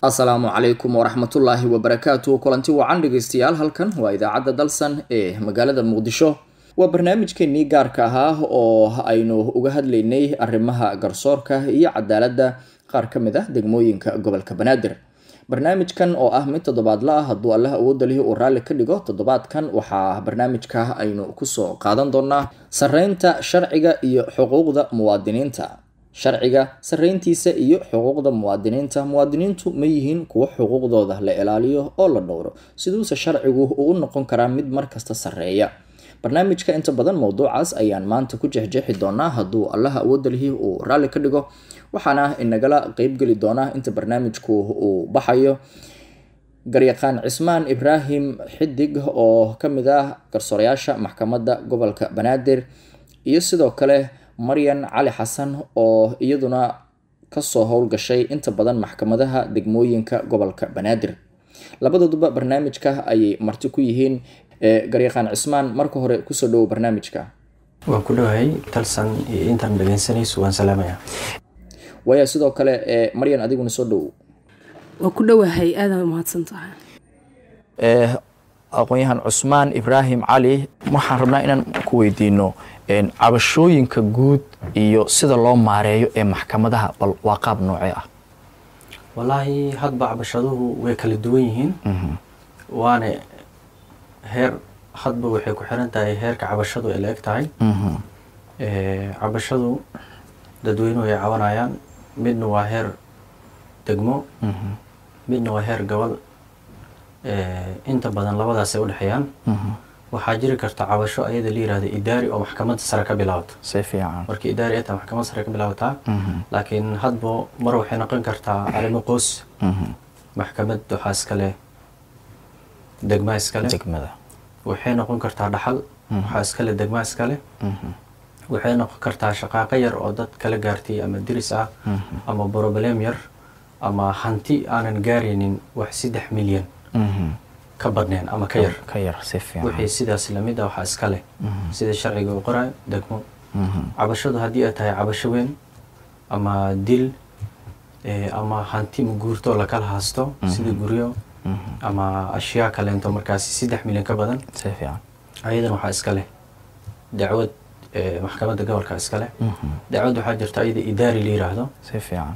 asalaamu calaykum waraxmatullaahi wabarakaatu kulanti wacan dhegeystayaal halkan waa idaacadda dalsan ee magaalada muqdisho waa barnaamijkeenii gaarka ahaa oo aynu uga hadlaynay arrimaha garsoorka iyo cadaaladda qaar ka mid ah degmooyinka gobolka banaadir barnaamijkan oo ah mid toddobaadla ah hadduu allah awoodda lihi uu raalli ka dhigo toddobaadkan waxaa barnaamijka aynu kusoo qaadan doonaa sareynta sharciga iyo xuquuqda muwaadiniinta sharciga sareyntiisa iyo xuquuqda muwaadiniinta muwaadiniintu ma yihiin kuwo xuquuqdooda la ilaaliyo oo la dhowro siduuse sharcigu uu u noqon karaa mid markasta sareeya barnaamijka inta badan mowduucaas ayaan maanta ku jexjeexi doonaa hadduu allaha awoodda lihi uu raalli ka dhigo waxaana inagala qeybgeli doonaa inta barnaamijku uu baxayo garyaqaan cismaan ibraahim xidig oo kamid ah garsoorayaasha maxkamadda gobolka banaadir iyo sidoo kale maryan cali xasan oo iyaduna kasoo howlgashay inta badan maxkamadaha degmooyinka gobolka banaadir labadooduba barnaamijka ayay marti ku yihiin garyaqaan cismaan marka hore kusoo dhowo barnaamijka waan ku dhowahay talsan iyo intaan dhegeysanayso waan salaamaya waaya sidoo kale maryan adiguna soo dhowow waa ku dhowahay aada mahadsan tahay aqoon-yahan cusmaan ibraahim cali waxaan rabnaa inaan ku weydiino cabashooyinka guud iyo sida loo maareeyo ee maxkamadaha bal waa qaab noocee ah wallaahi hadba cabashaduhu way kala duwan yihiin waana heer hadba waxay ku xiran tahay heerka cabashadu ay la eg tahay cabashadu dadweynuhu ay cabanayaan midna waa heer degmo midna waa heer gobol inta badan labadaas ay udhexeeyaan waxaa jiri karta cabasho ayada la yirahda idaari oo maxkamadda sare ka bilaabato si fiican markii idaari ay tahay maxkamadda sare ka bilaabataa laakiin hadba mar waxay noqon kartaa arrimo qoys maxkamad waxaa iskale degmaa iskale degmada waxay noqon kartaa dhaxal waxaa iskale degmaa iskale waxay noqon kartaa shaqaaqo yar oo dad kala gaartay ama diris ah ama broblem yar ama hanti aanan gaaraynin wax saddex milyan ka badneen ama ka yar ka yar si fiican wixii sidaas lamid a waxaa iska leh sida sharciga uu qorayo degmo cabashadu haddii ay tahay cabasho weyn ama dil ama hanti maguurto lakala haasto sida guryo ama ashyaa kaleento markaasi saddex milyan ka badan si fiican ayadan waxaa iska leh dacwad maxkamadda gobolka iska leh dacwad waxaa jirta ayada idaari la yiraahdo si fiican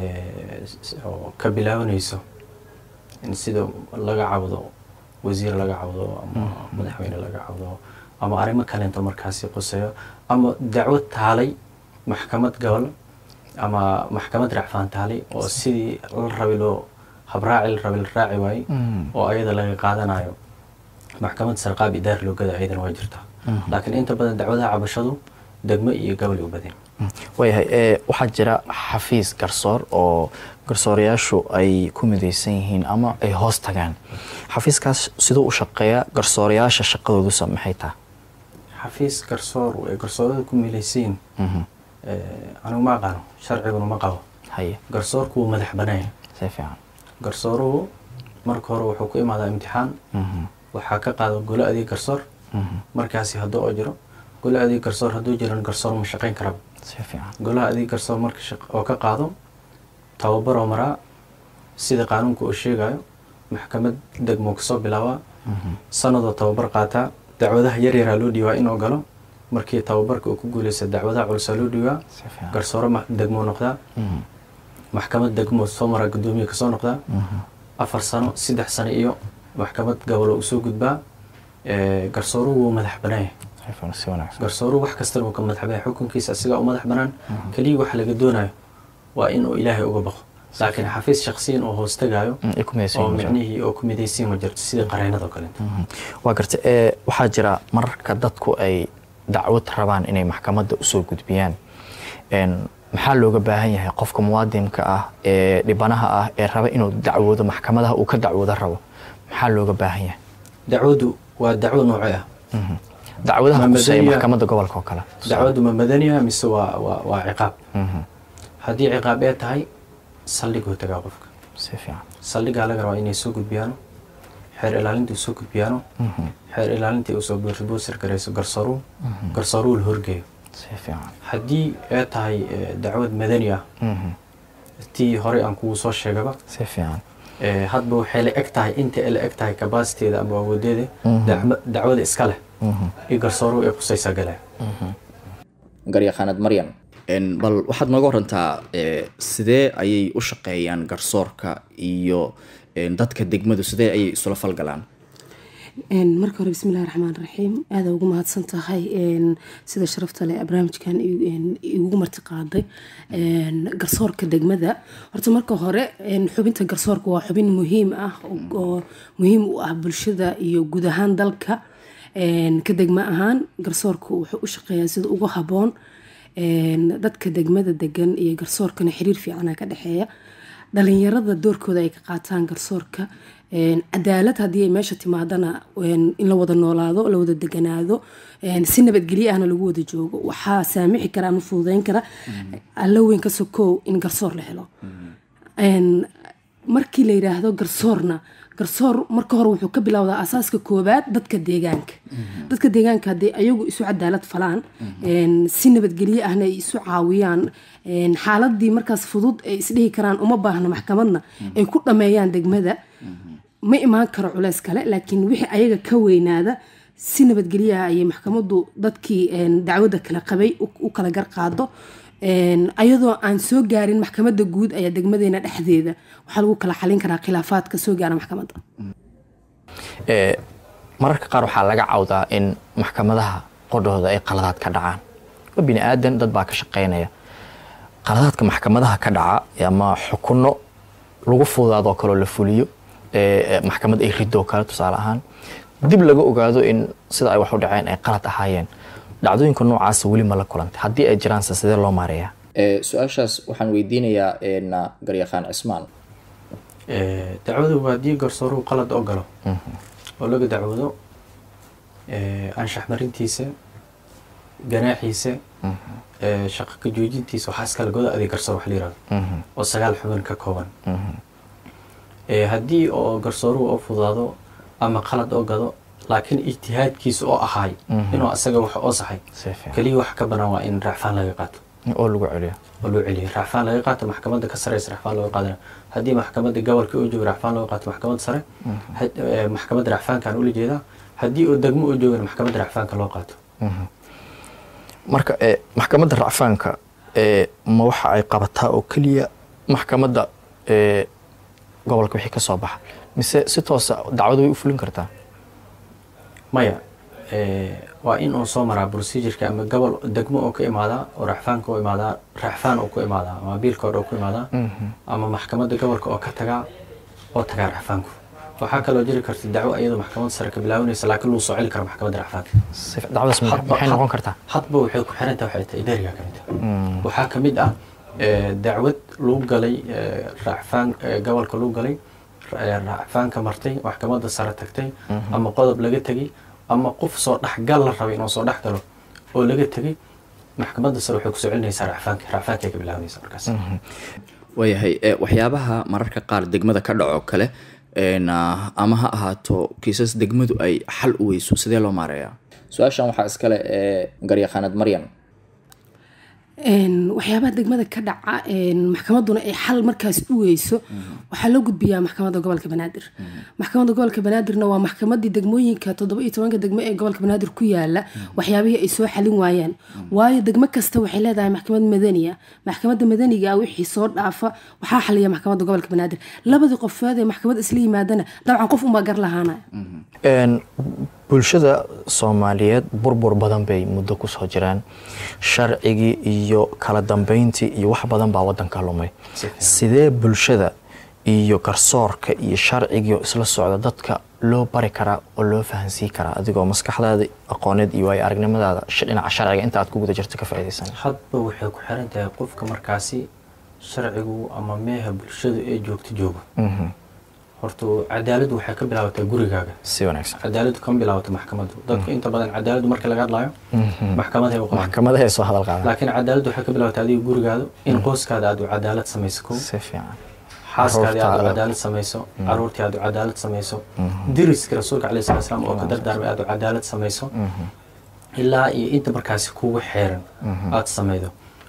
oo ka bilaabanayso in sida laga cawdo wasiir laga cawdo ama madaxweyne laga cawdo ama arrimo kaleento markaasi quseeyo ama dacwad taalay maxkamad gobol ama maxkamad racfaan taalay oo sidii la rabi loo habraaci la rabi la raaci waayey oo ayada laga qaadanayo maxkamad sarqaab idaari loo gada ayadan waa jirtaa laakiin inta badan dacwadaha cabashadu degmo iyo gobol u badan waayahay waxaa jira xafiis garsoor oo garsoorayaashu ay ku midaysan yihiin ama ay hoos tagaan xafiiskaas siduu u shaqeeya garsoorayaasha shaqadoodusa maxay taha xafiis garsoor ay garsoorada ku milaysayin anigu ma aqaano sharciguna ma qabo haye garsoorku wuu madax banaaya si fiican garsooruhu marka hore wuxuu ku imaadaa imtixaan waxaa ka qaado golo adeeg garsoor markaasi hadduu oo jiro golo adeeg garsoor hadduu jiran garsoor ma shaqayn karaba si fiican golaha adeeg garsoor marka oo ka qaado tababaroo maraa sida qaanuunka uu sheegayo maxkamad degmo kasoo bilaabaa sanadoo tababar qaataa dacwadaha yaryaraa loo dhiibaa inuu galo markii tababarka uu ku guuleysta dacwadaha culusaa loo dhiibaa si fiican garsooro degmo noqdaa maxkamad degmo soo maraa guddoomiye kasoo noqdaa afar sano saddex sano iyo maxkamad gobol usoo gudbaa garsooruhu wuu madax banaaya si wanaagsan garsooruhu wax kastana wuu ka madax banaya xukunkiisa asigaa u madax banaan keliya waxa laga doonayo waa inuu ilaahay uga baqo laakiin xafiis shaksiyan oo hoos tagaayo ay ku midaysan oo yihiin micnihii oo ku midaysiin ma jirto sida qareynada oo kaleeto waa garta ee waxaa jira mararka dadku ay dacwad rabaan inay maxkamadda usoo gudbiyaan maxaa looga baahan yahay qofka muwaadinka ah ee dhibanaha ah ee raba inuu dacwoodo maxkamadaha uu ka dacwoodo rabo maxaa looga baahan yahay dacwadu waa dacwo noocee ah dacwadaha Ma kuseeya madaniya- maxkamadda gobolka oo kale dacwadu ma madaniya mise waa waa waa ciqaab Mhm. haddii ciqaab ee tahay saldhiguu tagaa qofka si fiican saldhigaa laga rabaa inay soo gudbiyaano xeer ilaalinta uu soo gudbiyaano xeer ilaalintii uu soo boosir garayso garsooruhu garsooruhu la horgeeyo si fiican haddii ay tahay eh, dacwad madani ah Mhm. tii hore aan kugu soo sheegaba si fiican ee, hadba waxay la eg tahay inta ay la eg tahay kabasiteeda ama awoodeeda dacma- dacwada iska leh iyo garsooruhu ay khusaysaa galeen garyaqaanad maryan En, bal waxaad nooga warantaa eh, sidee ayay u shaqeeyaan garsoorka iyo en, dadka degmadu sidee ayay isula falgalaan Een, marka hore bismillahi raxmaan raxiim aada ugu mahadsan tahay een, sida sharafta leh barnaamijkan i- een, igugu marti qaaday een, garsoorka degmada horta marka hore een, xubinta garsoorka waa xubin muhiim ah oo- oo muhiim u ah bulshada iyo guud ahaan dalka Een, ka degma ahaan garsoorka wuxuu u shaqeeyaa sida ugu haboon Een, dadka degmada degan iyo garsoorkana xiriir fiicana ka dhexeeya dhalinyarada doorkooda ay ka qaataan garsoorka Een, cadaalad haddii ay meesha timaadana een, in la wada noolaado la wada deganaado een, si nabadgelyo ahna lagu wada joogo waxaa saamixi kara ama fududeyn kara alla weyn ka sokow in garsoor la helo Een, markii la yidhaahdo garsoorna garsoor marka hore wuxuu ka bilowdaa asaaska koobaad dadka deegaanka dadka deegaanka haddii ayagu isu cadaalad falaan een, si nabadgelyo ahna ay isu caawiyaan een, xaaladii markaas fudud ay isdhihi karaan uma baahna maxkamadna ay ku dhameeyaan degmada ma imaan karo culeys kale laakiin wixii ayaga ka weynaada si nabadgelyaha ayay maxkamadu dadkii een, dacwadda kala qabay u u kala garqaado Een, ayadoo aan soo gaarin maxkamadda guud ayaa degmadeena dhexdeeda waxaa lagu kala xalin karaa khilaafaadka soo gaara maxkamadda Ee, mararka qaar waxaa laga cawdaa in maxkamadaha qodhooda ay qaladaad ka dhacaan waa bini aadan dad baa ka shaqaynaya qaladaadka maxkamadaha ka dhaca ama xukuno lagu fududaadoo kaloo la fuliyo ee, ee, maxkamad ay ridoo kale tusaale ahaan dib laga ogaado in sida ay wax u dhaceen ay qalad ahaayeen dhacdooyinka noocaasa weli ma la kulantay haddii ay jiraanse sidee loo maareeyaa Eh, su-aashaas waxaan weydiinayaa en, garyaqaan cismaan Ee, dacwadu waa haddii garsooruhu qalad oo galo oo laga dacwado ee, anshax marintiisa ganaaxiisa ee, shaqo ka joojintiisa waxaa iskala goda adeeg garsoor wax la yirahdo oo sagaal xubin ka kooban Ee, haddii oo garsooruhu oo fudaado ama qalad oo gado laakiin ijtihaadkiisa oo ahaay inuu asaga wax oo saxay Si fiican. keliya wax ka banaan waa in raacfaan laga qaato oo lagu celiyo oo loo celiyo raacfaan laga qaato maxkamadda ka sareysa raacfaan looga qaadana haddii maxkamadda gobolka oo joogo raacfaan looga qaato maxkamadda sare had- eh, maxkamadda raacfaankaan ula jeedaa haddii oo degmo oo joogana maxkamadda raacfaanka loo qaato marka ee, maxkamadda racfaanka ee, ma waxa ay qabataa oo keliya maxkamadda ee, gobolka wixii ka soo baxa mise si toosa dacwadu way u fulin kartaa maya eh, waa in uu soo maraa procedureka ama gobol degmo oo ka imaadaa oo raacfaanka oo imaadaa raacfaan oo ku imaadaa ama biilkood oo ku imaadaa ama maxkamadda gobolka oo ka tagaa oo tagaa raacfaanku waxaa kaloo jiri karta dacwo iyadoo maxkamadda sare ka bilaabanaysa laakiin lagu soo celi karo maxkamadda raacfaanka Si- dacwadaas ma- Hadba- maxay had- noqon kartaa hadba waxay ku xiran tahay waxay tahay deriga ka mid ah waxaa ka mid ah eh, dacwad lagu galay eh, raacfaan eh, gobolka lagu galay eh, raacfaanka martay maxkamadda sare tagtay ama qodob laga tegay ama qof soo dhexgal la rabay inuu soo dhex galo oo laga tegay maxkamadda sare waxay kusoo celinaysaa raacfaanka raacfaankay ka bilaabanaysa markaas waayahay eh, waxyaabaha mararka qaar degmada ka dhaco kale en, ah, ama ha ahaato kiisas degmadu ay xal u weyso sidee loo maareeyaa su-aashan waxaa iskale ee garyaqaanad maryan Een, waxyaabaha degmada ka dhaca een, maxkamadduna ay xal markaas u weyso waxaa loo gudbiyaa maxkamadda gobolka banaadir maxkamadda gobolka banaadirna waa maxkamadii degmooyinka toddoba iyo tobanka degmo ee gobolka banaadir ku yaala waxyaabihii ay soo xalin waayaan waayo degmo kasta waxay leedahay maxkamad madaniya maxkamadda madaniga ah wixii soo dhaafa waxaa xaliya maxkamadda gobolka banaadir labadii qofeed ee maxkamad isla yimaadana dabcan qof unbaa gar lahaanaya Een, bulshada soomaaliyeed burbur badan bay muddo ku soo jiraan sharcigii iyo kala dambeyntii iyo wax badan baa wadanka lumay sidee bulshada iyo garsoorka iyo sharcigii oo isla socda dadka loo bari karaa oo loo fahansiin karaa adigoo maskaxdaada aqooneed iyo waayo aragnimadaada sh- dhinaca sharciga inta aad ku guda jirto ka faa'iidaysan hadba waxay ku xiran tahay qofka markaasi sharcigu ama meeha bulshadu ee joogto joogo horta cadaaladdu waxay ka bilaabataa gurigaaga si wanaagsan cadaaladdu kama bilaabato maxkamaddu dadku inta badan cadaaladdu marka laga hadlayo maxkamaday u qabaan maxkamadaha ay soo hadal qaadaan laakiin cadaaladdu waxay ka bilaabataa adiga gurigaada in qoyskaada aad u cadaalad samayso kow si fiican xaaskaadii aad u Carruurtaada. cadaalad samayso caruurtii aad u cadaalad samayso diriska rasuulka alayhi salatu wasalaam oo ka dardaarmay aad u cadaalad samayso ilaa iyo inta markaasi kugu xeeran aad samaydo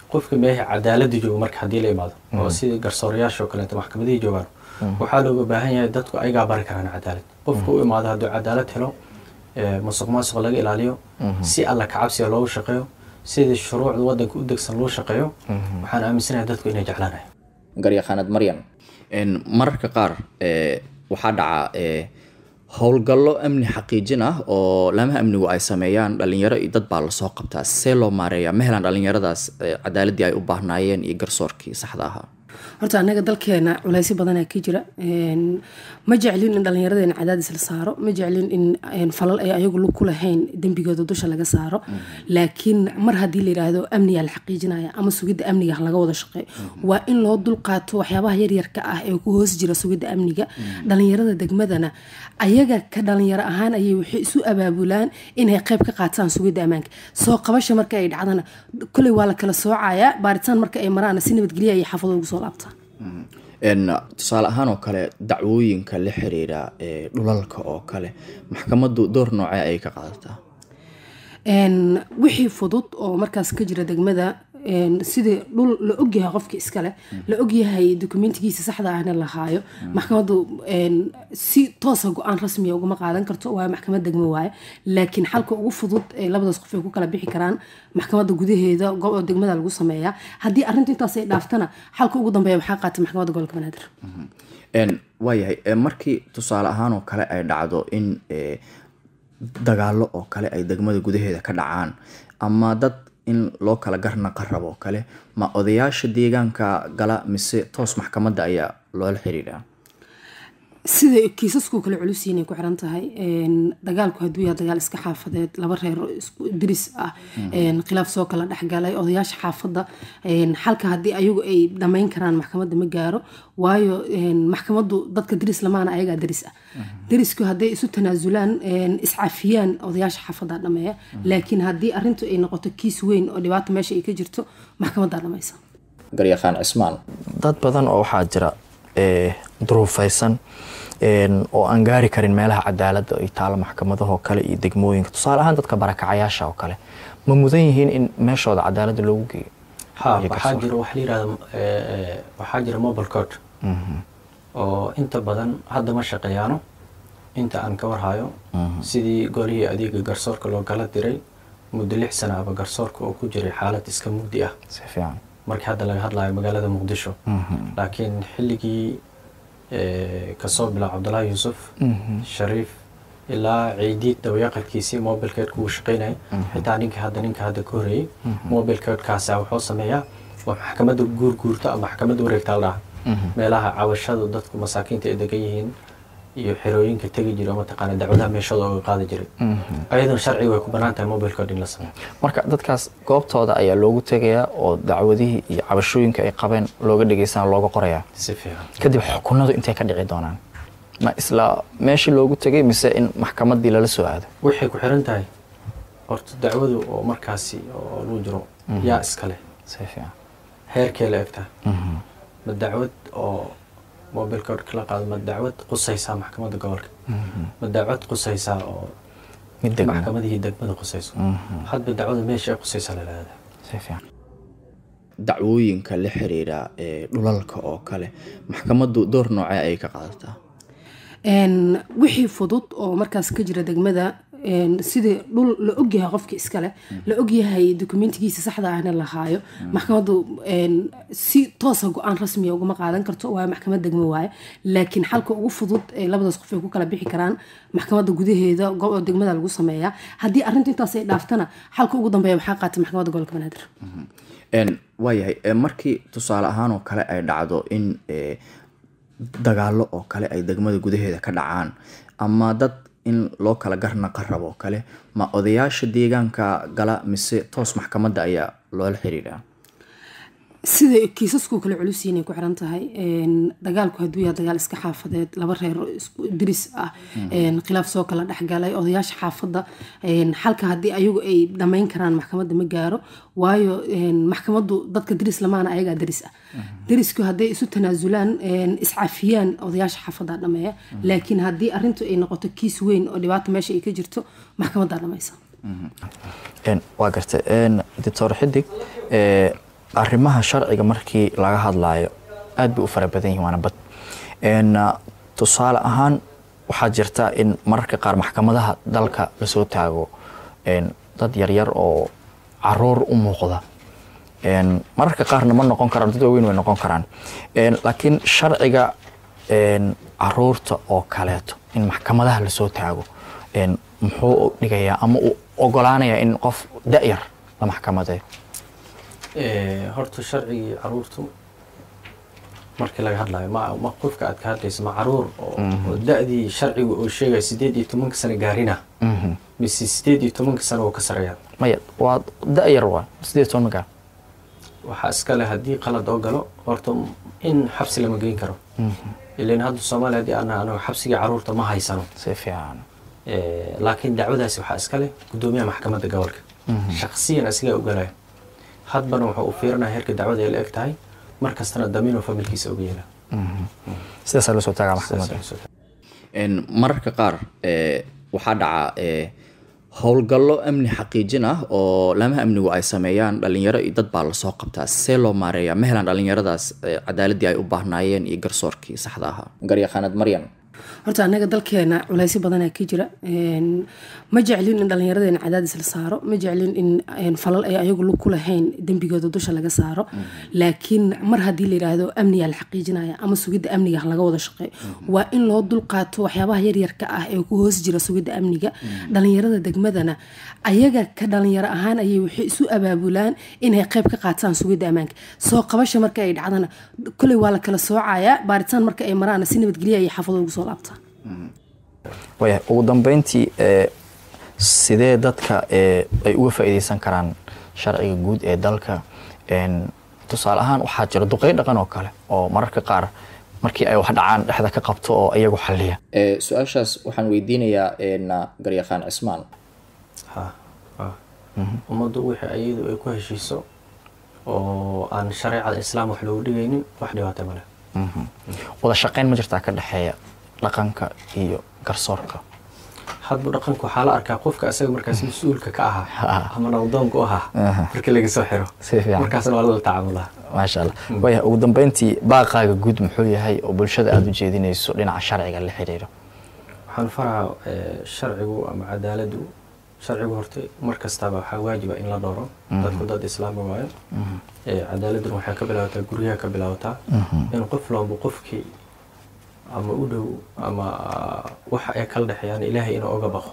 qofka meeha cadaaladda joogo marka haddii la imaado oo sida garsoorayaasha oo kaleeto maxkamadihii joogaan waxaa looga baahan yahay dadku ayagaa bari karaan cadaalad qofka u imaado hadduu cadaalad helo ee, musuq maasuq laga ilaaliyo si alla kacabsiga loogu shaqeeyo sida shuruucda wadanka u degsan loo shaqeeyo waxaan aaminsanahay dadku inay jeclaanayo garyaqaanad maryan een, mararka qaar ee, waxaa dhaca ee, howlgallo amni xaqiijin ah oo laamaha amnigu ay sameeyaan dhalinyaro iyo dad baa lasoo qabtaa see loo maareeyaa ma helaan dhalinyaradaas ee, cadaaladii ay u baahnaayeen iyo garsoorkii saxda ahaa horta anaga dalkeena culeysyo badanaa ka jira Een, ma jeclin in dhallinyaradeena cadaadis la saaro ma jeclin in een, falal ay ayagu lug ku lahayn dembigooda dusha laga saaro laakiin mar haddii la yidhaahdo amnigaa la xaqiijinaya ama sugidda amniga laga wada shaqeeyo waa in loo dulqaato waxyaabaha yaryarka ah ee ku hoos jira sugidda amniga dhallinyarada degmadana ayaga ka dhalinyaro ahaan ayay waxay isu abaabulaan inay qayb ka qaataan sugidda ammaanka soo qabasha marka ay dhacdana koley waa la kala soocayaa baaritaan marka ay maraana si nabadgelya ayay xaafado ugu soo laabtaan Een, tusaale ahaan oo kale dacwooyinka la xiriira ee, dhulalka oo kale maxkamaddu door noocee ayay ka qaadataa Een, wixii fudud oo markaas ka jira degmada een, sidii dhul la ogyahay qofka iskale la ogyahay dokumentigiisa saxda ahna la haayo maxkamaddu een, si toosa go-aan rasmiya ugama qaadan karto waayo maxkamad degmo waaye laakiin xalka ugu fudud ee labadaas qof ay ku kala bixi karaan maxkamadda gudaheeda go- degmada lagu sameeyaa haddii arrinta intaas ay dhaaftana xalka ugu dambeeya waxaa qaata maxkamadda gobolka banaadir Een, waayahay ee, markii tusaale ahaan oo kale ay dhacdo in ee, dagaallo oo kale ay degmada gudaheeda ka dhacaan ama dad in loo kala garnaqa rabo oo kale ma odayaasha deegaanka gala mise toos maxkamadda ayaa loola xiriiraa sida kiisasku kale culus yihiin ay ku xiran tahay Een, dagaalku hadduu yahay dagaal iska xaafadeed laba reer oo isku diris ah een, khilaaf soo kala dhexgalay odayaasha xaafadda een, xalka haddii ayagu ay dhammayn karaan maxkamadda ma gaaro waayo een, maxkamaddu dadka diris lamaana ayagaa diris ah dirisku hadday isu tanaasulaan een, iscafiyaan odayaasha xaafadda dhameeya laakiin haddii arrintu ay noqoto kiis weyn oo dhibaato meesha ay ka jirto maxkamaddaa dhamaysa garyaqaan cismaan dad badan oo waxaa jira ee, duruufaysan een, oo aan gaari karin meelaha cadaaladda ay taalo maxkamadahoo kale iyo degmooyinka tusaale ahaan dadka barakacayaasha oo kale ma mudan yihiin in meeshooda cadaaladda loogu geeyo ha iyo waxaa garsoor. jira waxa la yidhahda eh, eh, waxaa jira mobile code oo inta badan hadda ma shaqeeyaano inta aan ka warhayo sidii golihii adeega garsoorka loo kala diray muddo lix sana aba garsoorka oo ku jiray xaalad iska mugdi ah si fiican markii hadda laga hadlayo magaalada muqdisho laakiin xilligii eh, kasoo bilaab cabdullaahi yuusuf shariif ilaa ciidiid dabayaqadkiisii mobilkeedku uu shaqaynayay xitaa ninka hadda ninka hadda ka horeeyey mobilkeedkaasa wuxuu sameeyaa waa maxkamadda guurguurta ama maxkamadda wareegta la dhaha meelaha cawashadu dadku masaakiinta ay degan yihiin iyo xerooyinka tegi jira oo mataqaana dacwadaha meeshooda uga qaadi jiray ayadoon sharciga way ku banaan tahay mobilkood in la sameeyo marka dadkaas goobtooda ayaa loogu tegayaa oo dacwadihii iyo cabashooyinka ay qabeen looga dhegeysanaa looga qorayaa si fiican kadib xukunadu intay ka dhici doonaan ma isla meeshii loogu tegay mise in maxkamaddii lala soo aado waxay ku xiran tahay horta dacwadu oo markaasi oo lagu jiro yaa iskale si fiican heerkee la egtaa ma dacwad oo mobilka la qaado ma dacwad qusaysaa maxkamadda gobolka ma dacwad qusaysaa oo mid degmo maxkamadihii degmada qusayso hadba dacwada meesha ay qusaysaa la yidhahdaa si fiican dacwooyinka la xiriira ee, dhulalka oo kale maxkamaddu door noocee ayay ka qaadataa Een, wixii fudud oo markaas ka jira degmada een, sidii dhul la ogyahay qofka iskale la ogyahay dokumentigiisa saxda ahna la haayo maxkamaddu een, si toosa go-aan rasmiya ugama qaadan karto waayo maxkamad degmo waaye laakiin xalka ugu fudud ee labadaas qof ay ku kala bixi karaan maxkamadda gudaheeda go- degmada lagu sameeyaa haddii arrinta intaas ay dhaaftana xalka ugu dambeeya waxaa qaata maxkamadda gobolka banaadir Een, waayahay ee, markii tusaale ahaan oo kale ay dhacdo in ee, dagaallo oo kale ay degmada gudaheeda ka dhacaan ama dad in loo kala garnaqa rabo oo kale ma odayaasha deegaanka gala mise toos maxkamadda ayaa loola xiriiraa sida kiisasku kale culus yihiin ay ku xiran tahay Een, dagaalku hadduu yahay dagaal iska xaafadeed laba reer oo isku diris ah een, khilaaf soo kala dhexgalay odayaasha xaafadda een, xalka haddii ayagu ay dhammayn karaan maxkamadda ma gaaro waayo een, maxkamaddu dadka diris lamaana ayagaa diris ah dirisku hadday isu tanaasulaan een, iscafiyaan odayaasha xaafadda dhameeya laakiin haddii arrintu ay noqoto kiis weyn oo dhibaato meesha ay ka jirto maxkamaddaa dhamaysa Een, waa gartay Een, doctor xidig ee, arrimaha sharciga markii laga hadlayo aad bay u fara badan yihin waana bad En, ah, tusaale ahaan waxaa jirta in mararka qaar maxkamadaha dalka lasoo taago en, dad yaryar oo caruur u muuqda En, mararka qaarna ma noqon karaan dad waaweyn way noqon karaan En, laakiin sharciga en, caruurta oo kaleeto in maxkamadaha lasoo taago en, muxuu dhigayaa ama uu ogolaanayaa in qof da-yar la maxkamadeeyo Eh, horta sharcigii caruurtu markii laga hadlayo ma ma qofka aad ka hadlayso ma caruur oo oo da-dii sharciga oo sheegaya sideed iyo tobanka sano gaarina Mhm. mise sideed iyo tobanka sano oo ka sareeya maya waa da-yar waa sideed iyo toban magaa waxaa iskale haddii qalad oo galo horta in xabsi lama geyn karo ilan hadda soomaaliya haddii ana anaga xabsigii caruurta ma haysano si fiican Eh, laakiin dacwadaasi waxaa iskale gudoomiyaha maxkamadda gobolka shaksiyan asigaa ogalaya hadbana wuxuu u fiirinaya heerka dacwada ay la eg tahay mar kastana damiinoo familkiisa uga yeela sidaasaa loo soo taagaa maxkamadda En, mararka qaar eh, waxaa dhaca eh, howlgallo amni xaqiijin ah oo laamaha amnigu ay sameeyaan dhalinyaro iyo dad baa lasoo qabtaa see loo maareeyaa ma helaan dhalinyaradaas eh, cadaaladii ay u baahnaayeen iyo garsoorkii saxda ahaa garyaqaanad maryan horta anaga dalkeena culaysyo badanaa ka jira Een, ma jeclin in dhallinyaradeena cadaadis la saaro ma jeclin in een, falal ay ayagu lug ku lahayn dembigooda dusha laga saaro laakiin mar haddii la yidhaahdo amnigaa la xaqiijinaya ama sugidda amniga laga wada shaqeeyo waa in loo dulqaato waxyaabaha yaryarka ah ee ku hoos jira sugidda amniga dhallinyarada degmadana ayaga ka dhalinyaro ahaan ayay waxay isu abaabulaan inay qayb ka qaataan sugidda ammaanka soo qabasha marka ay dhacdana koley waa la kala soocayaa baaritaan marka ay maraana si nabadgelya ayay xaafadooda ugu soo laabtaan waya ugu dambeyntii ee sidee dadka ee ay uga faa'iideysan karaan sharciga guud ee dalka En, tusaale ahaan waxaa jira duqey dhaqan oo kale oo mararka qaar markii ay wax dhacaan dhexda ka qabto oo iyagu xaliya Eh, su-aashaas waxaan weydiinayaa en, garyaqaan cismaan ha ha ummaddu wixii ayadu ay ku heshiiso oo aan shareecada islaam wax loogu dhigaynin wax dhibaata male wada shaqeyn ma jirtaa ka dhexeeya dhaqanka iyo garsoorka hadba dhaqanka waxaa la arkaa qofka asaga markaas mas-uulka ka ahaa ama nabdoonka u ahaa markii laga soo xiro Si fiican. markaasna waa lala tacaamulaa maasha allah waya ugu dambeyntii baaqaaga guud muxuu yahay oo bulshada aada u jeedinayso dhinaca sharciga la xiriiro waxaan faraha eh, sharcigu ama cadaaladu sharcigu horta mar kastaba waxaa waajiba in la dhowro dadku dad islaami waayo Eh, cadaaladuna waxay ka bilaabataa guryaha ka bilaabataa in qof walba qofkii ama u dhow ama waxa ay kala dhexeeyaan ilaahay inuu oga baqo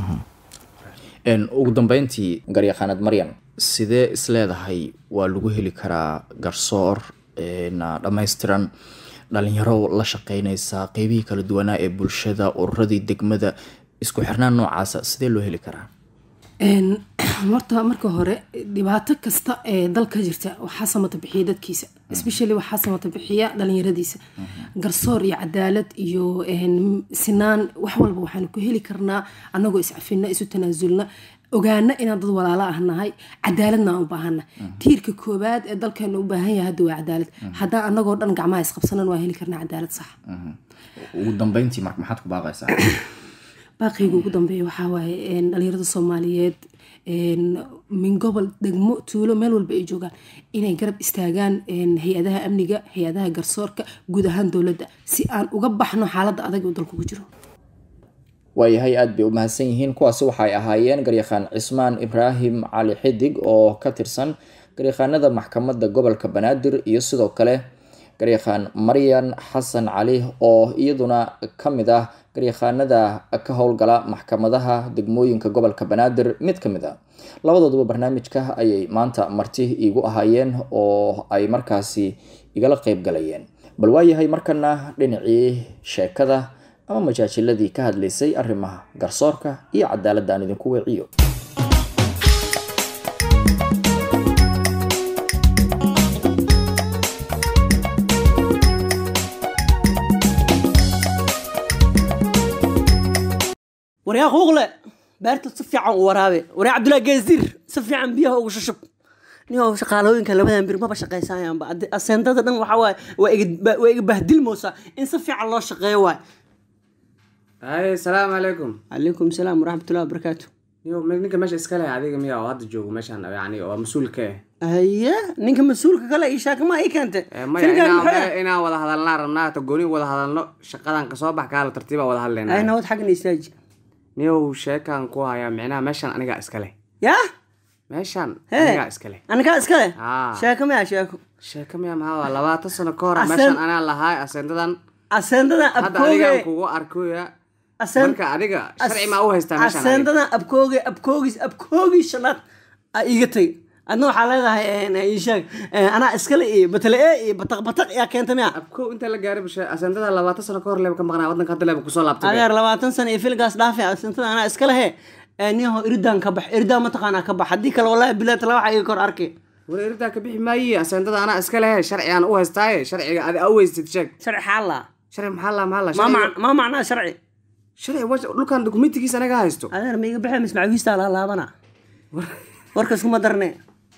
En, ugu dambeyntii garyaqaanad maryan sidee isleedahay waa lagu heli karaa garsoor en, dhammaystiran dhalinyaro la shaqeynaysa qeybihii kala duwanaa ee bulshada ururadii degmada isku xirnaan noocaasa sidee loo heli karaa Een, horta marka hore dhibaato kasta ee dalka jirta waxaa samata bixiya dadkiisa especially waxaa samata bixiya dhalinyaradiisa garsoor iyo cadaalad iyo een, sinaan wax walba waxaanu ku heli karnaa anagoo iscafina isu tanaasulna ogaana inaan dad walaalo ah nahay cadaaladna aan u baahana tiirka koobaad ee dalkeena u baahan yahay hadda waa cadaalad haddaan anagoo dhan gacmaha isqabsanan waa heli karnaa cadaalad sax ugu dambeyntii marka maxaad ku baaqaysaa baaqiyga ugu dambeeya waxaa waaye een, dhalinyarada soomaaliyeed een, min gobol degmo tuulo meel walba ay joogaan inay garab istaagaan een, hay-adaha amniga hay-adaha garsoorka guud ahaan dowladda si aan uga baxno xaaladda adag ee dalku ku jiro waayahay aada bay u mahadsan yihiin kuwaasi waxay ahaayeen garyaqaan cismaan ibraahim cali xidig oo ka tirsan garyaqaanada maxkamadda gobolka banaadir iyo sidoo kale garyaqaan maryan xasan cali oo iyaduna ka mid ah garyaqaanada ka howlgala maxkamadaha degmooyinka gobolka banaadir mid ka mid a labadooduba barnaamijka ayay maanta marti iigu ahaayeen oo ay markaasi igala qeyb galayeen bal waayahay markana dhinacii sheekada ama majaajiladii ka hadlaysay arrimaha garsoorka iyo cadaaladda aan idinku weeciyo waryaa quuqle beerta si fiican u waraabe waryaa cabdullaahi geesdiir si fiican biyaha ugu shushub ninoo shaqaalooyinka labadan bir maba shaqaysanayaan aseendada dhan waxaa waaye waa iga- waa iga bahdilmoosaa in si fiican loo shaqeeyo waay haye salaamu calaykum calaykum salaam waraxmatullahi wabarakaatu Yo, me- ninka meesha iska leh adiga miya oo hadda joogo meeshan yani oo mas-uulka ah haye ninka mas-uulka kale ii sheeka ma ii keentay Eh, maya Filkan inaan maxay maya inaan wada hadalnaa rabnaa ta gooni wada hadalno shaqadan kasoo bax kaala tartiiba wada ay hadlaynaa nabad xaggan istaaji niyow sheekaan ku hayaa micnaha meeshan anigaa iska leh yaa meeshan Hee. anigaa iska leh anigaa iska leh Aa. sheeko miya sheeko sheeka miya maxaa waa labaatan sano ka hor Asen- meeshan anaa lahaay asendadan aseendadan hadda adigaan abkooge kugu arkoya aseen marka adiga sharci maa u haystaa meeshan adiga? aseendadan abkooge abkoogis abkoogis shanaad aa iiga tag adna waxaa leedahay eh, ii sheeg eh, anaa iskale iyo batale e iyo bataq bataq yaa keenta miya abkow inta la gaaray bashe asendada labaatan sano ka hor leeba ka maqnaa waddanka hadda leeba kusoo laabtay adeer labaatan sano iyo filgaas dhaafi asentada anaa iska lehe niyaho iridaan ka bax iridaan mataqaanaa ka bax haddii kale wallahi bilaad tala waxa iga kor arki war eridaa ka bixi maaye asendada anaa iska lehe sharci aan u haystaaye sharciga adi a u haystid sheeg sharci xaala sharci maxaa la maxaa la ma sharciga- mac- ma macnaa sharci sharci wa- dhulkan dokumentigiisa anaga haysto adeer ma iga baxee mismacawiistaa laa laabana warkas kuma darne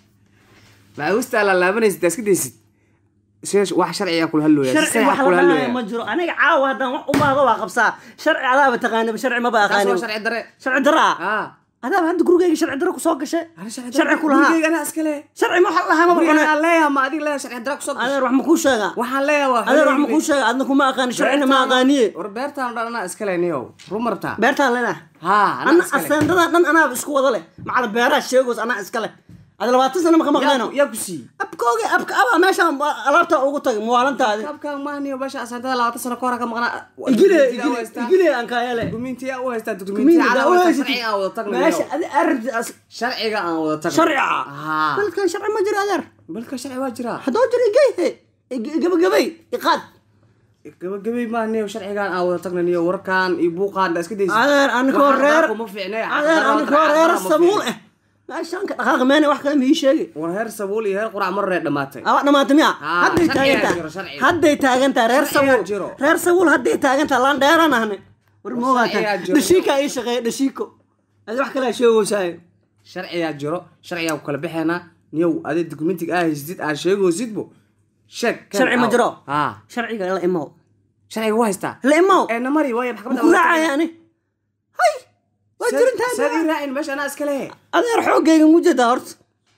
macawistaa la laabanaysid daa iska daysid Shee- wax sharciga kula hadlooya si sharci saxa wax la kula dhahaya hadlooya ma jiro aniga caawa haddaan wax u baahdo waa qabsaa sharci adaaba taqaaniba sharci maba taas aqaanin waa sharci dare sharci daraa ah adaaba hadda gurigeyga sharci daro kusoo gashay sharci ku lahaa gurigeyga anaa iska lehe sharci ma waxa lahaa maba gurigeyga cune aan leeyaha ma adiga leeyaha sharci dare kusoo gashay adeer wax ma kuu sheegaa waxaan leeyaha waa adeer wax ma kuu sheegaa adna kuma aqaani sharcina ma aqaaniye war beertaan dhan anaa iska leh niyow ruma rabtaa beertaan leedahay haa anaa ana iska leh asendadan dhan anaaba isku wada leh macala beeraha sheegoos anaa iska leh ada labaatan sano maka maqleeno Yaa- yaa ku siiyey abkooge abka abaa meeshaan alaabta ugu tagay muwaalantaadi kabkaan maahniyo basha asendada labaatan sano ka hor ka maqnaa igile Dokumentiga u igile haystaa. igile aan kaayale dokumentiga u haystaa Kumina, dokumentiga daa u aan haysatid. sharciga aan wada tagno meesha niyow. adi arabti as sharciga aan wada tagno sharciga haa dalkan sharci ma jiro adeer balka sharci waa jiraa haddoo jiro igeyhe gabagabay iqaad gabagabay maahniyo sharcigaan aan wada tagno niyo warkaan iyo buuqaan daa iska daysid adeer anikoo Wax reer kuma fiicne adeer anikoo reer sabuul eh meeshaan ka dhaqaaqi meene wax kale ma ii sheegi war heer sabuul iyo heer qurac mar reer dhamaatay aba dhamaata miya Ah, hadday sharcigaa taagan tahay jiro, sharciga. hadday taagan tahay reer Sharcigaa sabuul jiro. reer sabuul hadday taagan tahay laan dheeraan ahne war ma sharcigaa ogaataan jiro. dhashiikaa ii shaqeeya dhashiiko adi wax kale sheegoysaayo sharcigaa jiro sharcigaa ku kala bixeenaa niyow adi dokumentiga aa haysatid aad sheegoosidbo sheeg kan sharci ma aaw. jiro haa sharciga la imow sharciga waa haystaa la imow ee namari waaya maxkamadda ku raacaya ani hay waa saad jirintaa ii raacin meesha anaa iska lehe adeer xoogayga mujeedaa horta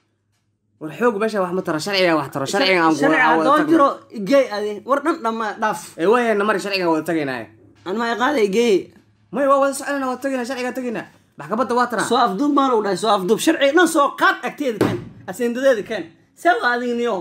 war xoog meesha wax ma taro sharciga wax taro sharciga aan sharci aan wada haddoo tagno jiro igey adi war dhan dhamma dhaaf ee waaya namari sharciga wada tagaynaa an ma iqaada igey may waa wada soconayna wada tagaynaa sharciga tagaynaa maxkamadda waa tara soo afduub maan u dhahay soo afduub sharciga dhan soo qaad agteeda keen asendadeeda keen see waa adiga niyo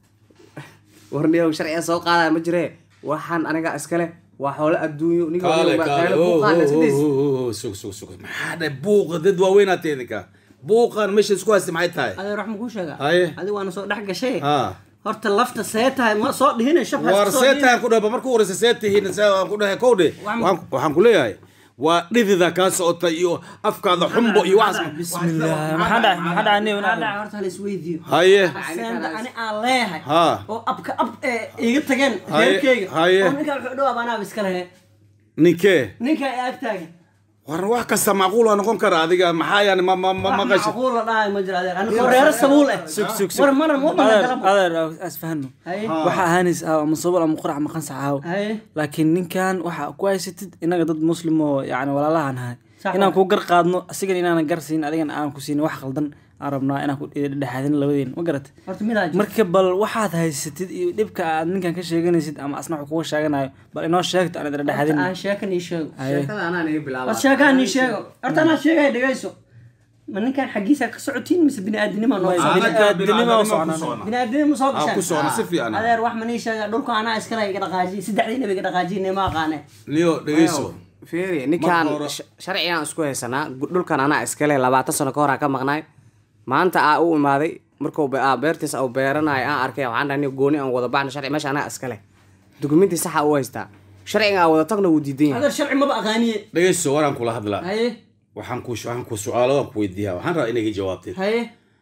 war niyow sharciga soo qaadaya ma jiree waxaan aniga iska leh waa xoolo adduunyo ninka kaale waliba kaale qayle buuqaan iska daysid sug sug sug maxaa dhahay buuqa dad waaweynaa teedinka buuqan meesha isku haysta maxay tahay adeer wax ma kuu sheegaa Haye. adiga waana soo dhex gashay ha horta lafta see tahay ma soo dhihine shab war seetaan ku dhahay markuu horeysa see tihiin see aan ku dhahay kow dhe Waxaan- waxaan ku leeyahay waa dhidida kaa socota iyo afkaada xumbo iyo waxaas bismillah maxaa dhacay maxaa dhacay nin maxaa dhacay horta hala isweydiiyo haye aseenda ani aan leeyahay Ha. oo abka ab ee iga tageen Haye, reerkeyga haye. oo ninkaa wuxuu dhawaab anaaba iska lehe ninkee ninkaa ee ag taagan war wax kasta macquul waa noqon kara adiga maxaa yani ma ma ma wax maqasha macquul la dhahay ma jiro adeer anikoo reero sabuul eh sug sug sug war mana ma bana adeer galabo adeer asfahano haye waxa ahaanaysa aaw ama sabol ama qurac ama qansac aaw haye laakiin ninkan waxa ku haysatid inaga dad muslim oo yani walaalahan nahay Sax inaan waay. ku gar qaadno asigan inaanan gar siin adigana aan ku siin wax qaldan aan rabnaa inaan ku dhexaadin labadeen ma garat horta midaa jiro marka bal waxaad haysatid iyo dhibka aad ninkan ka sheeganaysid ama asna wax kuga sheeganayo bal inoo sheegto aan idin dhexaadin aan sheeka nii sheego sheekada anaa naga bilaaba horta sheekaa nii sheego horta anaa sheegaya dhegayso ma ninkan xaggiisa ka socotiin mise bini'aadanima noo Maysa. socda? bini'aadanimo u socnaa. bini'aadanima soo Ah, ku gashaan socona si fiican adeer wax ma nii sheega dhulka anaa iskale iga dhaqaajiye saddexdiina ba iga dhaqaajiye ma aqaane niyo dhegeyso fiiri ninkaan Marka hore- sh- sharcigaan isku haysanaa gu- dhulkan anaa iskale labaatan sano ka hor aan ka maqnaay maanta aa u imaaday markuu be- aa beertiis au beeranayo aan arkay waxaan dhahay "Nin gooni aan wada baxno sharci meesha anaa iskale dukumenti saxa u haystaa sharciga aan wada tagno wuu diidan yahay adeer sharci maba aqaaniye dhegeyso waraan kula hadlaa haye waxaan ku waxaan ku su'aalo waan ku weydiiyaa waxaan rabaa inay jawaabtid haye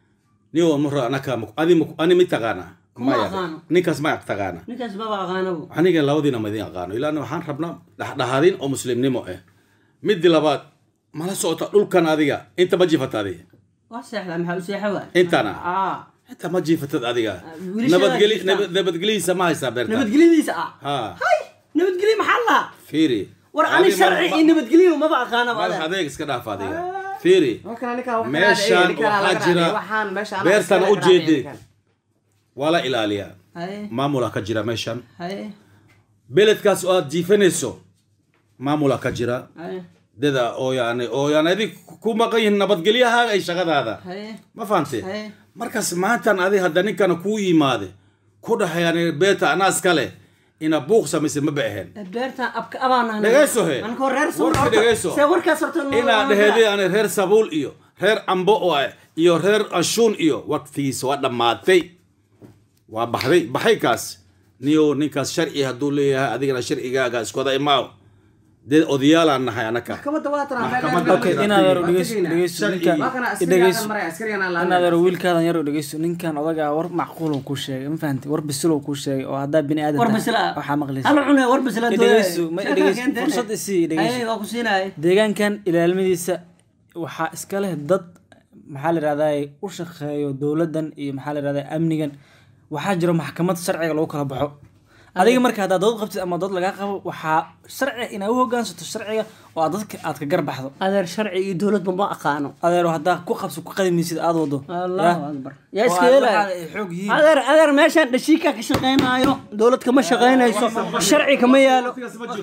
niyo mara anaka adi ma- ani mi taqaana Kuma maya aqaano. ninkaas ma taqaana ninkaas maba aqaanabo aniga labadiina ma idin aqaano ilaa waxaan rabnaa dhexdhexaadin oo muslimnimo ah midi labaad mala socota dhulkan adiga inta ma jiifata adiga waa seexdaa maxaa u seexa waay intana aa inta ma jiifatad adiga wiilasha nabadgeli jiiftaan. nabad- nabadgelihiisa ma haysaa beerta nabadgelyadiisa ah ha hay nabadgelyo maxaa lahaa fiiri war ani Adi ma- sharci ma- iyo nabadgelyo maba aqaanaba madax adeer adeeg iska dhaaf adiga fiiri Halkan ninkaan wax kala meeshaan dhacay, ninkaan waxaa laga jira dhacay, waxaan meesha anaa beertana iskale u ka dhacay, jeedee ninkaan. waa la ilaaliyaa haye maamulaa ka jira meeshan haye beledkaas oo aad jiifanayso maamulaa ka jira haye dada oo yani oo yani adig ku maqan yihiin nabadgelyahaaga ay shaqadaada haye ma fahante haye markaas maantan adi hadda ninkana kuu yimaade ku dhahay yani beerta anaa iskale ina buuq samaysa ma ba ahayn beertan abka abaan Dhegeyso he. anko reer Warka dhegeyso. see warkaas horta noo- inaa dhehede ani reer sabuul iyo reer cambo oo ah iyo reer anshuun iyo waqtigiisa waa dhammaatay waa baxday baxay kaas niyo ninkaas sharci hadduu leeyahay adigana sharcigaaga iskooda imaaw dee odayaalaan nahay anaka Maxkamadda waa tana, Maxkamadda- okay inaad yaro dhegeyso Tegayna. dhegeyso Sharci. ninkan Waa kana i askariga dhegeyso halkan maray, askarigan aan la inaad hadlayo. yaro wiilkaadan yaro dhegeyso ninkan odagaa war macquul uu kuu sheegay ma fahanti war bisil uu kuu sheegay oo haddaa bini aadan war tahay, bisla waxaa maqlaysa hal cune war bisla I dhegeyso, ma i dhegeyso, fursad i sii, i dhegeyso. haye waa ku siinaaye deegaankan ilaalmadiisa waxaa iska leh dad maxaa la yidhahdaa u shaqeeyo dowladdan iyo maxaa la yidhahdaa amnigan waxaa jiro maxkamad sharciga lagu kala baxo adiga marka haddaad dood qabtid ama dood lagaa qabo waxaa sharciga inaad u hogaansato sharciga oo aad dadka aad ka garbaxdo adeer sharci iyo dowladba ma aqaano adeero haddaa ku qabso ku qadimaysid aad wado allahu akbar yaa oo iska aad yeelaya waxaa ay xoog yihiin adeer adeer meeshaan dhashiika ka shaqaynaayo dowlad kama shaqaynayso sharci kama yaalo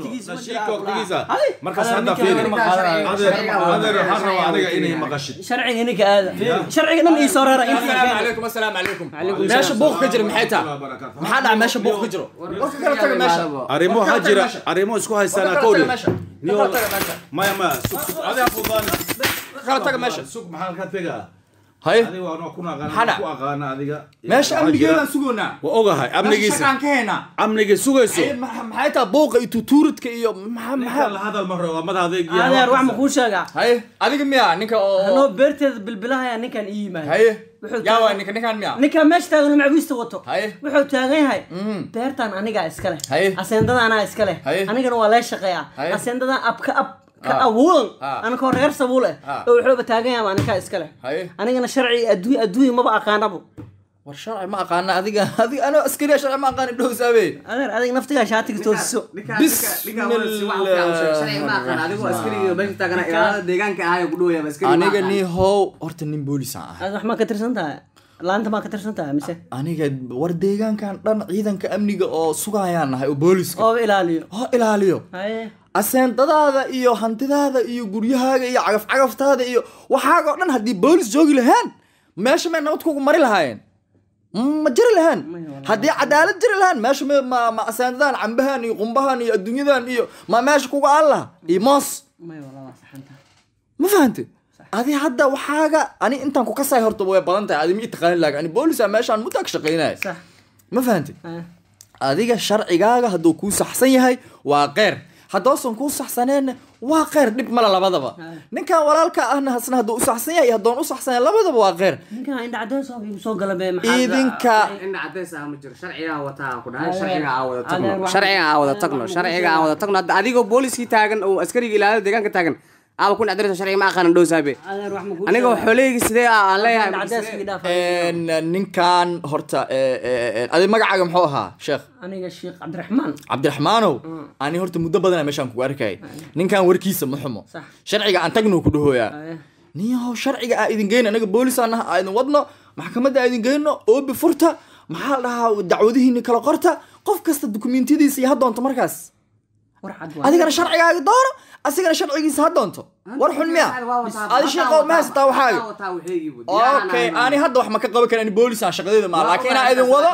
markaas Adeer, hadda ninkan fiiri war ma qaadanayo. adeer adeer waxaan rabaa adiga inay maqashid sharciga ninka aada sharciga dhan ii soo reera asalaamu calaykum asalaamu calaykum meesha buuq ka jira maxay tahay maxaa dhaca meesha buuq ka jiro warka kala taga meesha arrimo waxaa jira arrimo isku haystaana kala kowdhe taga meesha Niyo- kala taga meesha maya maya sug sug adiga fudaani kala taga meesha sug maxaa ka tegaa haye adiga waa noo kuna aqaana Maxaa ku aqaana adiga meesha Waxaa amnigeedaan jira- sugoonaa waa ogahay amnigiisa shaqaan ka haynaa amniga sugayso Haye, ma- maxay tahay buuqa iyo tutuuridka iyo maxaa ninkan maxaa la hadal maro waa madax adeeg iyo adeer wax ma kuu sheegaa haye adiga miya ninka oo anoo beerteeda bilbilahaya ninkan ii yimaado haye Wuxuu yaa taagay- waa ninka ninkan miya ninkan meesha taagan macwiista wato Haye. wuxuu taagan yahay beertan anigaa iska leh Haye. aseendada anaa iska leh Haye. anigana waa lee shaqeeyaa Haye. aseendadan ab ka ab ka Ha. awoodan Ha. anakoo reer sabuul eh Ha. oo wuxuuba taagan yahay anigaa iska leh Haye. anigana sharci adduunya adduunya maba aqaanabo war sharci ma aqaana adiga adiga anoo askariya sharci ma aqaana dhow saabe adeer adiga naftigaa shaatiga toosiso aniga nin how horta nin boolisaan ah aad wax maa ka tirsan tahay laanta maa ka tirsan tahay mise aniga war deegaankan dhan ciidanka amniga oo sugayaan nahay oo booliska oo ilaaliyo oo ilaaliyo haye aseendadaada iyo hantidaada iyo guryahaaga iyo cagaf-cagaftaada iyo waxaaga oo dhan haddii boolis joogi lahaan meesha may nabad kugu mari lahaayeen ma jiri lahaan haddii cadaalad jiri lahaan meesha ma ma ma aseendadaan cambahan iyo qumbahan iyo adduunyadan iyo ma meesha kuga aan laha iyo moos may walaa waa saxan tahay ma fahante adi hadda waxaaga ani intaan ku kasay horta way badan tahay adi mi taqaanin laakin ani boolisa meeshaan muddaa ka shaqaynaya sax ma fahante haye adiga sharcigaaga hadduu kuu saxsan yahay waa qeyr haddoosan kuu saxsaneenna waa qeyr dhib male labadaba ninkan walaalka ahna hasna hadduu u saxsan yahay iyo haddoon u saxsaneen labadaba waa qeyr ninkan indha cadeys oo igu soo gala be maxaa idinka sharciga aan wada Adeer, wax- wada tagno sharciga aan wada tagno hadda adigoo booliskii taagan oo askariga ilaalada deegaanka taagan aaba kun cadiraysa sharciga ma aqaanan dhow saabe adeer wax ma kuu aniga sheegaa? xooleygi sidee aan leeyahay Indha cadeys iga dhaaf. een, ninkan horta ee, ee, ee, adi magacaaga muxuu ahaa sheekh aniga sheekh cabdiraxmaan cabdiraxmaanow ani horta muddo badana meeshaan kugu arkay ninkan warkiisa ma xumo Sax. sharciga aan tagno ku dhahooyaa Haye. niyahow sharciga aa idin geyno anaga boolisaan naha aa idin wadno maxkamadda aa idin geyno oobi furta maxaa la dhahaa dacwadihiini kala qorta qof kasta dukumentiyadiisa iyo ha doonto markaas war cad waa adigana sharcigaaga doono asigana sharcigiisa ha doonto war xun miya adi sheeqo ma haysataa waxaaga okay ani hadda wax ma ka qaban karan boolisaan shaqadeeda maa laakiin inaa idin wado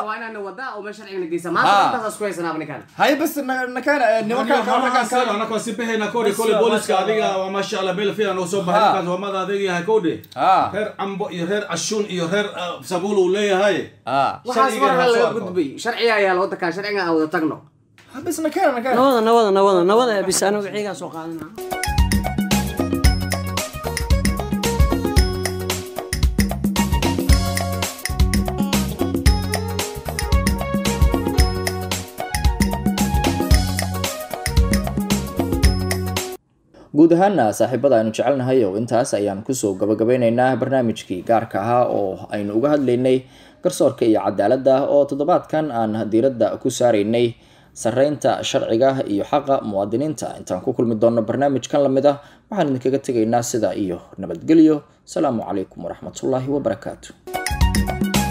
hay bas na- nakana eh, nimankan kale raggan kale anakoo si bixina kowdhe kole booliska adiga waa maasha allah meel fiican oo soo baxay Ha. ninkaas waa mada adeeg yahay kowdhe Ha. reer cambo iyo reer cashuun iyo reer ah, sabuul uu leeyahay ah waxaas Sharciga marka ha soo laga arko. gudbay sharciga ayaa loo takaa sharciga aan wada tagno ha bas nakana nakana nawada nawada nawada nawada bis aniga xiigaa soo qaadana guud ahaana saaxiibada aynu jecelnahay oo intaas ayaan kusoo gabagabeyneynaa barnaamijkii gaarka ahaa oo aynu uga hadlaynay garsoorka iyo cadaaladda oo toddobaadkan aan diiradda ku saaraynay sareynta sharciga iyo xaqa muwaadiniinta intaan ku kulmi doonno barnaamijkan lamid ah waxaan idinkaga tegaynaa sidaa iyo nabadgelyo asalaamu calaykum waraxmatullaahi wabarakaatu